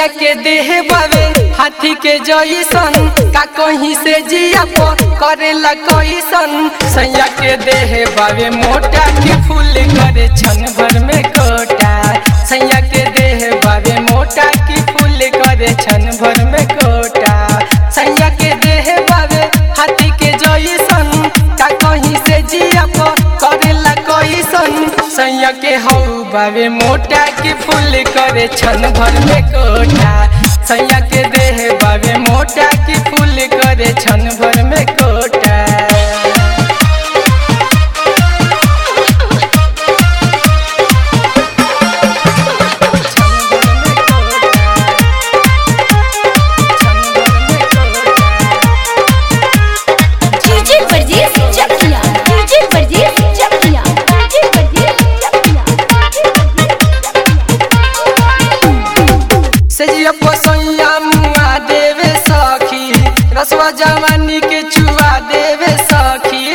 सैया के देह बावे हाथी के जैसन का कहीं से जिया प करेला कैसन सैया के देह बावे मोटा की फूल करे छन भर में कोटा सैया के देह बावे मोटा की फूल करे छन भर में कोटा सैया के देह बावे हाथी के जैसन का कहीं से जिया प करेला कैसन सैया के हौ बावे मोटा की फूल करे छन भर में कोटा सैया के देह बावे मोटा की फूल करे छन भर में कोटा डीजे परदेस चकिया डीजे परदेस चकिया डीजे परदेस चकिया सजिया पोसैया मुआ देवे सखी रसवा जवानी के चुआ देवे सखी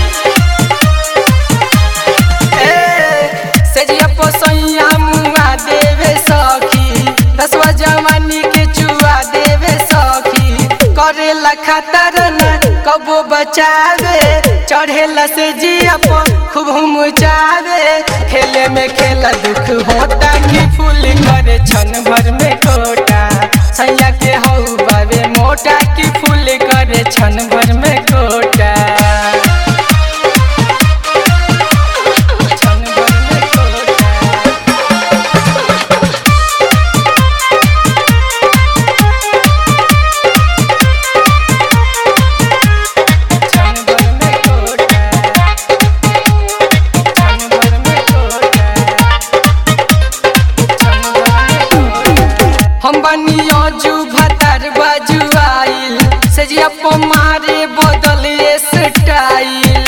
ए, सजिया पोसैया मुआ देवे सखी रसवा जवानी के चुआ देवे सखी करेला खतर न कबो बचावे चढ़ेला से जिया प खूब मुचावे खेले में खेला दुख होता कि फूल करे छन भर में कोटा सैया के हौ बाबे मोटा कि फूल करे छन भर में कोटा छन भर में कोटा छन भर में कोटा छन भर में कोटा छन भर में कोटा हम बनियो जू भतर बाजू आइल सजिया प मारे बदल स्टाइल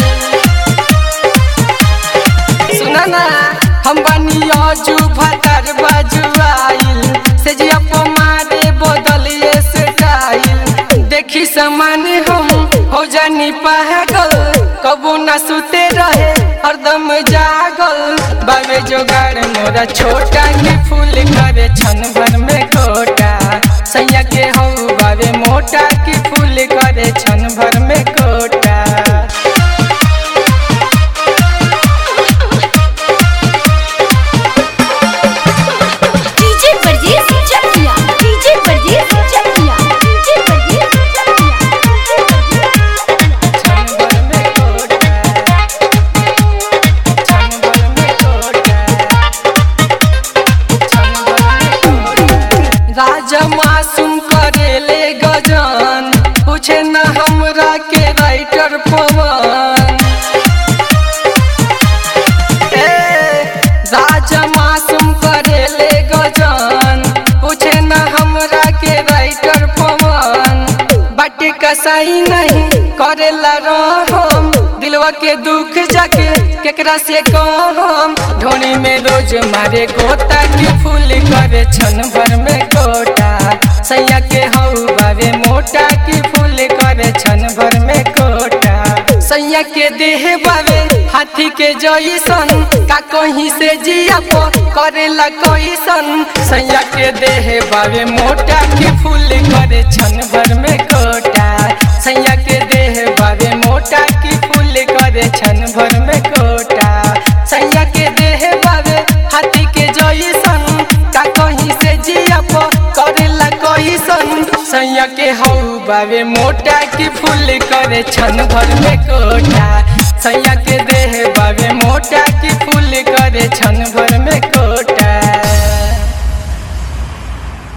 सुना ना हम बनियो जू भतर बाजू आइल सजिया प मारे बदल स्टाइल देखी समान हम हो जानी पागल कबू न सुते रहे हरदम जागल बाबे जोगाड़ मोरा छोटा की फूल करे छन भर में कोटा सैया के हौ बाबे मोटा की फूल करे छन भर में कोटा डीजे परदेस चकिया डीजे परदेस चकिया डीजे परदेस चकिया छन भर में कोटा छन भर में कोटा छन भर में कोटा राजा मासूम करेले गजान पूछे न हमरा के राइटर पवन ए, राजा मासूम करेले गजान पूछे न हमरा के राइटर पवन बाटे कसाई नहीं करेला रहम दिलवा के दुख जाके केकरा से कहम ढोनी में रोज मारे गोता की फूल करे छन भर में कोटा सैया के हौ बाबे मोटा की फूल करे छन भर में कोटा सैया के देह बावे हाथी के जैसन का कहीं से जिया प करेला कैसन सैया के देह बावे मोटा की फूल करे छन भर में कोटा सैया के देह बावे मोटा की फूल करे छन भर में कोटा सैया के देह बावे हाथी के जैसन का कहीं से जिया प करेला कैसन सैया के हौ बावे मोटा की फूल करे छन भर में कोटा सैया के देह बावे मोटा की फूल करे छन भर में कोटा